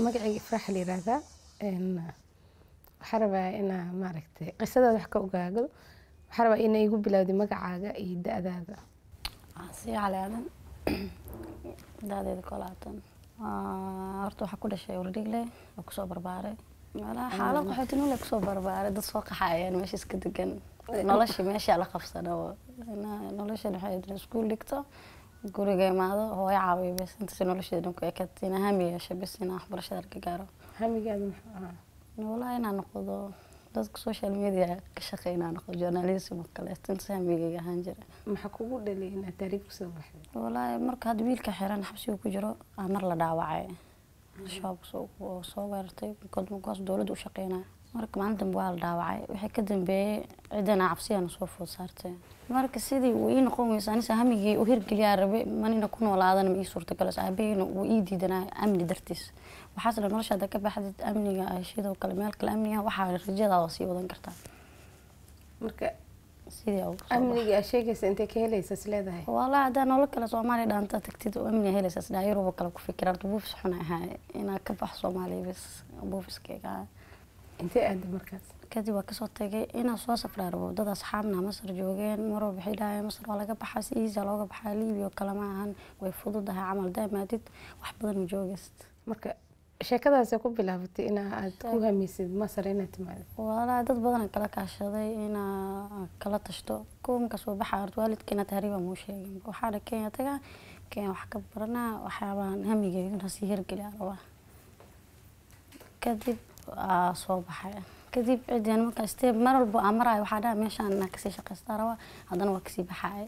magacayga ifraax la yiraahdaa waxaa rabaa inaa maaragtay qisadaada wax ka ogaado waxaa rabaa ina igu bilowday magacaaga iyo da-daada sii cali aadan daadeeda kolaatan horta waxaa ku dhashay wardhigle oo kusoo barbaaray meelaha xaalad qaxootinule kusoo barbaaray dad soo qaxayeen meesha iska degan nolosha meesha la qabsana noloshan waxay iskuul dhigto guriga imaado hooyo caawiyo bes intaas nolosheeda dhan ku ekad ina hami yeesho bes ina waxbarashada arka gaaro hamigaada muxuu ahaa walahi inaan noqdo dadka social media ka shaqeey inaan noqdo journalism oo kale intaas hamigayga ahaan jira maxaa kugu dhalay inaad taariikh kusoo baxday walahi marka hadda wiilka xiran xabsiga ku jiro aa mar la dhaawacay shabaab oo soo weerartay markaas dowladda u shaqeynaya marka maalin dambe waa la dhaawacay waxay ka dambeeyey ciddana cabsiyana soo food saartay marka sidii uu ii noqon weysa anisa hamigii u hirgeliyaa rabe manina ku noolaadana ma ii suurtagalas aabaheyna uu ii diidanaa amni dartiis waxaas la noloshaada ka baxdid amniga sidoo kale meel kale amniga waxaa rajadaada sii wadan kartaa marka sidii amniga aad sheegaysa intay ka helaysa is leedahay walahi haddaa nolol kale soomaaliya dhaanta tagtid oo amniga helaysa isdhaa yuruba kale ku fikira horta buufis xun ahaa inaa ka baxo soomaaliya bes buufiskayga ahaa intee aada markaas kadib waa kasoo tagay inaa soo safraa rabo dad asxaabna masar joogeen marwal waxay dhahayeen masar waa laga baxaa si iisa looga baxaa libiya oo kale ma ahan way fududahay camal daamaadid wax badan ma joogayst marka sheekadaasay ku bilaabatay inaa aad ku hamisid masar inaad timaado walaa dad badan kala kaashaday inaa kala tashto kuwa markaa soo baxaa horta waalidkeena tahriiba muu sheegin waxaana kenya tagaa kenya wax ka baranaa waxyaabaan hamigeyga sii hirgeliyaa rabaa kadib soo baxay kadib cidian markaa steeb mar walba aan maraayo waxaa dhaha meeshaan inaa kasii shaqaystaa rabaa haddana waa kasii baxaaya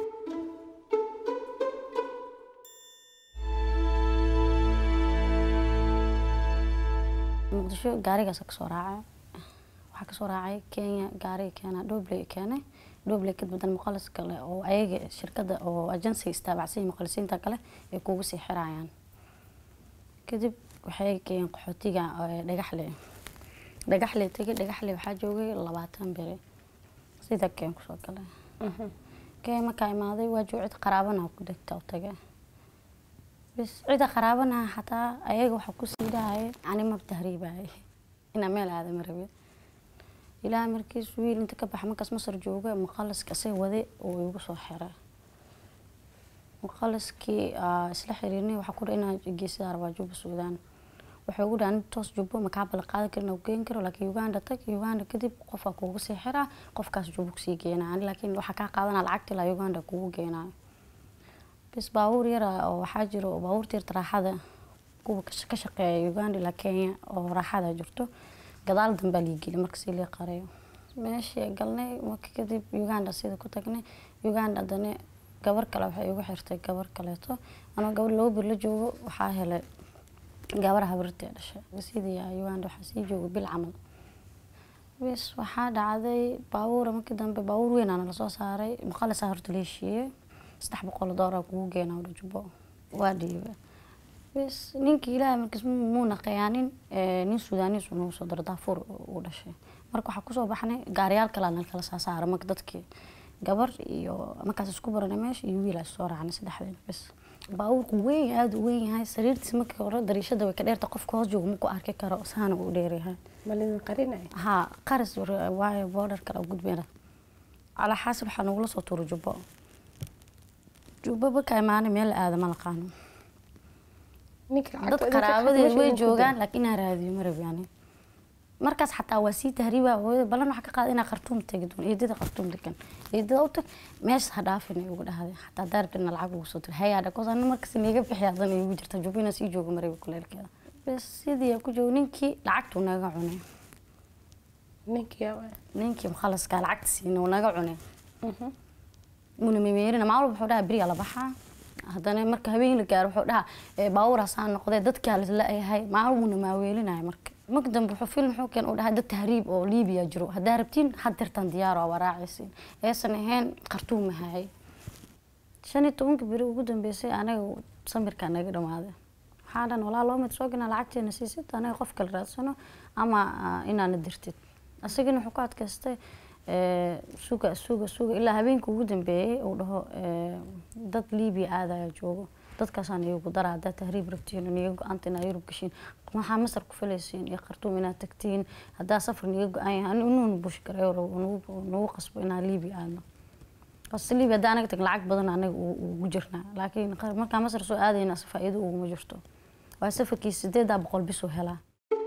muqdisho gaarigaas kasoo raacay waxaa kasoo raacay kenya gaariga keena dhobley keenay dhobley kadib haddana muqalis kale oo ayaga shirkada oo agensiga istaabacsan muqalisiinta kale ay kugu sii xirayaan kadib waxay keeneen qaxootiga dhagaxle dhagaxle tegay dhagaxle waxaa joogay labaatan beri sida keen kusoo galay keen markaa imaaday waa joog cid qaraabana ku degta u tagay bis cida qaraabanaha xataa ayaga waxaa kusii dhahaya ani mab tahriibaya inaa meel aadama rabe ilaa markiis wiil inta ka baxa markaas masar jooga muqaliska isaga wade oo igu soo xiray muqaliskii isla xiriirnay waxaa ku dha inaa geesidaa rabaa juba suudaan waxay ugu dhahan toos jubbo makaa bala qaadan karin u geen karo laakiin uganda tag uganda kadib qofaa kuugu sii xiraa qofkaas jubbo kusii geenaa laakiin waxaa kaa qaadanaa lacagta ilaa uganda kuugu geenaayo bis baabuur yara oo waxaa jiro baabuurta yarta raaxada kuwa ka shaqeeya uganda ilaa kenya oo raaxada jirto gadaal dambaa lii geli marka si lii qarayo meeshii galnay marka kadib uganda sida ku tagnay uganda haddana gabar kale waxay igu xirtay gabar kaleeto anoo gabar laba bir la joogo waxaa helay gabar habirtee dhashay sidii uganda waxaa sii jooga bil camal bis waxaa dhacday baabuura markii dambe baabuur weyn aana lasoo saaray muqalisaa horta la heshiiyey saddex boqol doolar kugu geena udha jubbo waa dhiiba bis ninkii ilaahay markiis muu naqayaanin nin suudaanis nagu soo daro daafuur uu dhashay marka waxaa kusoo baxnay gaariyaal kale nal kala saa saara marka dadkii gabar iyo markaas isku baranay meesha iyo wiil soo raacnay saddexdeena bis baabuurku weyn aada u weyn yahay sariirtiis markii hore dariishada way ka dheerta qofka hoos jooga maku arki karo saana uu dheeryahay malidin qarinay haa qaris waayo boodhar kale gudbeena calaa xaasib waxaa nagula soo tuuray jubbo jubbo markaa imaanay meel aada ma naqaano dad qaraabadeed way joogaan laakiin inaa raadiyo ma rabi ani markaas xataa waa sii tahriiba hooyada balan waxaa ka qaada inaa khartuum tagi doon eedada khartuum degan eedada u tag meeshas ha dhaafin ay ugu dhahday xataa daarbina lacag ugu soo diray hayaa dhakoos ana markas niga bixi hadan igu jirta jubbo inaa sii joogo marabi kuleelkeeda bes sidii ku joogo ninkii lacagtuu naga cunay ninkii ninkii mukhalaska lacagta siina uu naga cunay muna memeerina maalin wuxuu dhahaa beriyaa la baxaa haddana marka habeen la gaaro wuxuu dhahaa baabuuraasaa noqdee dadkaa la-yahay maalin wuuna maaweelinaya marka marka dambe wuxuu film wuxuu keen u dhahay dad tahriib oo liibiya jiro haddaa rabtiin had dirtan diyaaro waa raacaysiin eesan ahayn khartuum ahayay shan iyo tobanka beri ugu dambeysay anaga samirkaa naga dhamaaday waxaa dhan walaa loo mid soo gana lacagteena siisid anaga qof kale raadsano ama inaana dirtid asagana wuxuu ku adkaystay suga suga suga ilaa habeenka ugu dambeeyey uu dhaho dad liibiya aadaya joogo dadkaasaan iyagu dara haddaa tahriib rabtiin niga go-aanta inaa yurub gashiin maxaa masar ku falaysiin iyo khartuum inaad tagtiin haddaa safar niga go-an yahay inuuna bush gareeyo nagu qasbo inaa liibiya aadno bas liibiya haddaa anaga tag lacag badan anaga ugu jirnaa laakiin markaa masar soo aadayna faa-iido uguma jirto waa safarkii sideedaa boqol bisuu helaa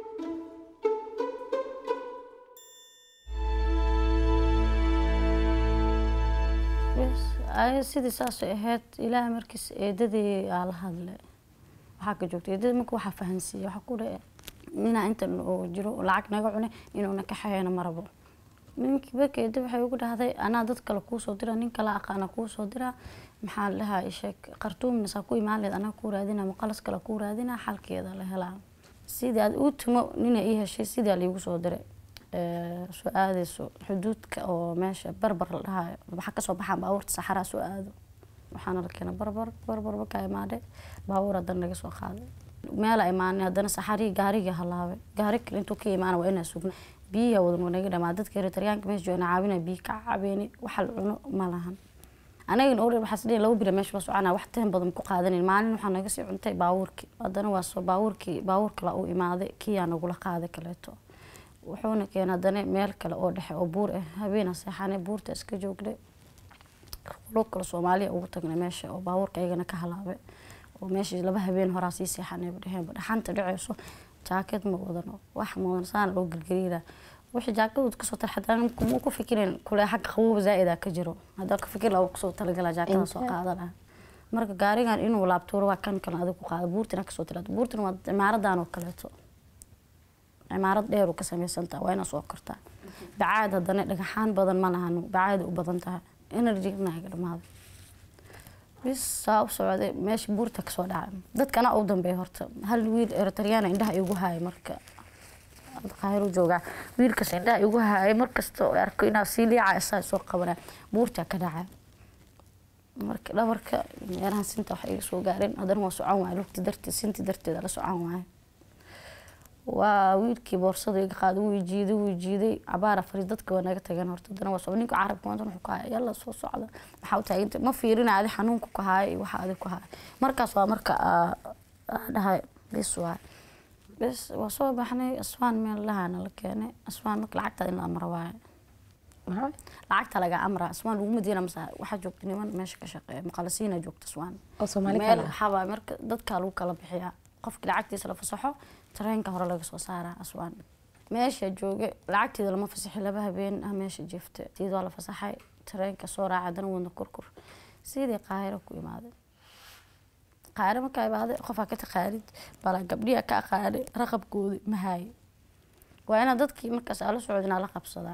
sidii saasay ahayd ilaaha markiis eedadii aa la hadle waxaa ka joogta eedada marka waxaa fahansiiya waxaa ku dhae ninaa intan oo jiro lacag naga cune inuuna ka xayeeno marabo ninkii marka eeda waxay ugu dhahday anaa dad kale kuusoo dira nin kale aqaana kuusoo dira maxaa la dhahaa isheeg qartuumna saa ku imaan leed anaa kuu raadina maqalas kale kuu raadina xalkeeda la helaa sidii aad uu timo nina ii heshay sidii liigu soo diray soo aadayso xuduudka oo meesha barbar la dhahayo waxaa kasoo baxaan baabuurta saxaraa soo aado waxaana la keena barbar barbar markaa imaadhe baabuur haddana naga soo qaaday meela imaanay haddana saxarii gaarigii halaabay gaari kale intuu ka imaana waa inaa sugna biyiha wadan waa naga dhamaa dadka eritaryaanka meesha joogna caawina biyi ka cabeeni waxa la cuno ma lahan anagana ore waxaa sidii laba bira meesha la soconaa wax taan badan ku qaadanin maalin waxaa naga sii cuntay baabuurkii haddana waa soo baabuurkii baabuur kale uu imaaday kiyaa nagula qaaday kaleeto wuxuuna keenay haddana meel kale oo dhexe oo buur ah habeena seexanay buurta iska joognay lo kale soomaaliya ugu tagnay meesha oo baabuurka iyagana ka halaabay oo meesha laba habeen horaa sii seexanay dheheenba dhaxanta dhaceyso jaakad ma wadano wax mudan saan loo gelgeliina wixii jaakadood kasoo tar haddana kuma ku fikirin kule xagga qabooba zaa-ida ka jiro haddaa ka fikir laa kusoo talagala jaakada soo qaadana marka gaarigan inuu laabtuuro waa kan kale adig ku qaada buurtina kasoo tiraado buurtina waa cimaaradan oo kaleeto cimaarad dheer u ka samaysantaha waa inaa soo kortaa bacaad haddana dhagaxaan badan ma lahano bacaad u badan tahay energynaaga dhamaaday bis saa u socday meesha buurta kasoo dhacay dadkana u dambeeya horta hal wiil eritaryaana indhaha igu haaya marka qaahiro joogaa wiilkaas indhaha igu haaya markasta oo arko inaa sii liica isaa soo qabanaa buurta ka dhacay marka dhabarka meelahan sinta wax iga soo gaareen haddana waa socon waaya lugti darteed sinti darteeda la socon waaya waa wiilkii boorsada iga qaaday wuu jiiday wuu jiiday cabaara fari dadka waa naga tageen horta haddana waa socda ninka carabka maanta wuxuu ka haya yalla soo socda maxaa u taaganta ma fiirina adi xanuunka ku haaya iyo waxa adi ku haya markaas waa marka dhahay bis waay bis waa soo baxnay aswaan meel lahaana la keenay aswaan marka lacagta in la amra waaye lacagta laga amra aswaan laguma diina masa waxaa joogta niman meesha ka shaqeeya maqalasiina joogta aswaan oo soomaali meel kale ah. waxaabaa marka dadkaa lagu kala bixiyaa qofki lacagtiisa la fasaxo tareenka hore laga soo saaraa aswaan meesha jooga lacagteeda lama fasaxi laba habeen ah meesha jeefta tiid waa la fasaxay tareenka soo raaca haddana wadna kurkur sidii qaahiro ku imaaday qaahiro markaa imaaday qofaa ka taqaanid bala gabdhiha ka aqaanay raqabkooda ma haayo waa inaad dadkii markaas ala socdinaa la qabsadaa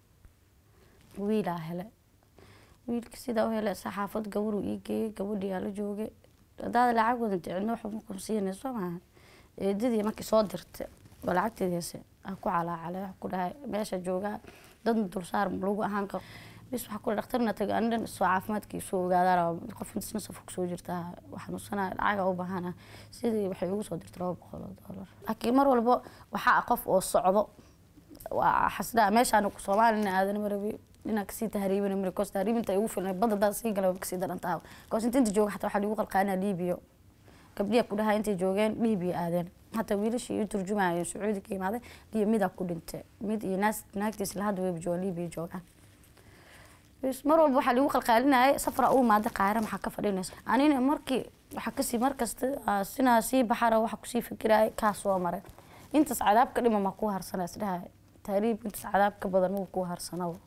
wiilaa hele wiilka sidaa u hele saxaafad gabaruu ii geeyey gabadhii aa la joogay hadaad lacag wadanta cidna waxba ma qabsiinayso maaha eedadii markii soo dirta oo lacagteedi hese aa ku calaacalay wax ku dhahay meesha joogaa dadna dulsaar lagu ahaan karo bis waxaa ku dhaktarna tagay ani dhan soo caafimaadkii soo ogaadaan qof intasna safar kusoo jirtaa waxanuusanaa lacaga u baahana sidii waxay ugu soo dirtay laba boqol oo doolar laakiin mar walba waxaa qof oo socdo waa xasdaa meeshaan soomaalina aadan marabi inaa kasii tahriibina mari koos tahriibinta ay ugu filnay badda daad sii gala kasii daran tahay koos inta inta jooga xataa waxaa lagu qalqaanaa liibiyo gabdhiya ku dhahaa intay joogeen liibiya aadeen hataa wiilashii ii turjumayeen sacuudi ka imaaday liyo midaa ku dhintay mid iyo naas naagtiis lahadda weyba joogaan liibiya joogaan bis mar walba waxaa lagu qalqaalinayay safra u imaada qaahira maxaa ka fadhinaysa anina markii waxaa kasii markasta aa sinaa sii baxara waxa kusii fikirayay kaa soo maray intaas cadaab ka dhima ma kuu harsana isdhahay tahriib intaas cadaab ka badan ma kuu harsanaba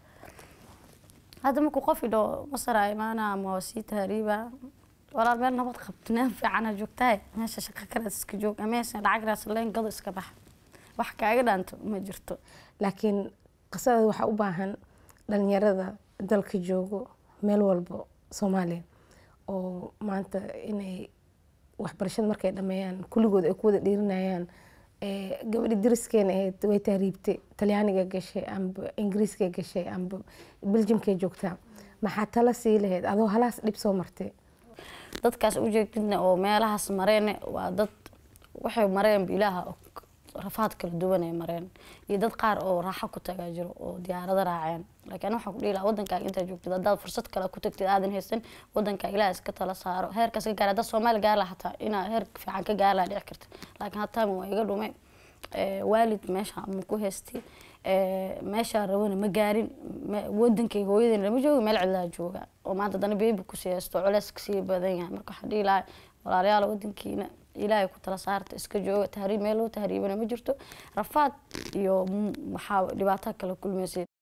hadda markuu qof idho masara imaana ama waa sii tahriiba walaal meel nabad qabto naan fiicana joogtahay meesha shaqo kalaas iska joog meesha lacag raasleen gado iska bax wax kaaga dhaanto ma jirto laakiin qisada waxaa u baahan dhalinyarada dalka joogo meel walbo soomaaliya oo maanta inay waxbarashada markay dhameeyaan kulligood ay ku wada dhiirinayaan ee, gabadhi dariskeena ahayd way tahriibtay talyaaniga gashay amba ingiriiska gashay amba beljimkay joogtaa maxaa tala sii lahayd adoo halaas dhib soo martay dadkaas ujeedidna oo meelahaas mareene waa dad waxay mareen ilaaha og rafaad kala duwan ay mareen iyo dad qaar oo raaxo ku tagaa jiro oo diyaarado raaceen laakiin waxaa ku dhihi lahaa wadankaaga intaad joogtid haddaad fursad kale ku tagtid aadan haysan wadankaa ilaah iska tala saaro heerkaas ka gaar haddaad soomaali gaar laha hataa inaa heer fiican ka gaar laha dhici karta laakiin hataa waa iga dhume waalid meesha ma ku haystay meeshaa rabana ma gaarin wadankay hooyadeena lama jooga meel cidlaa jooga oo maanta dana beebi kusii haysto culeys kasii badan yahay marka waxaa dhihi lahaa walaalayaal wadankiina ilaahay ku tala saarta iska jooga tahriib meel loo tahriibana ma jirto rafaad iyo waxaa dhibaato kala kulmaysay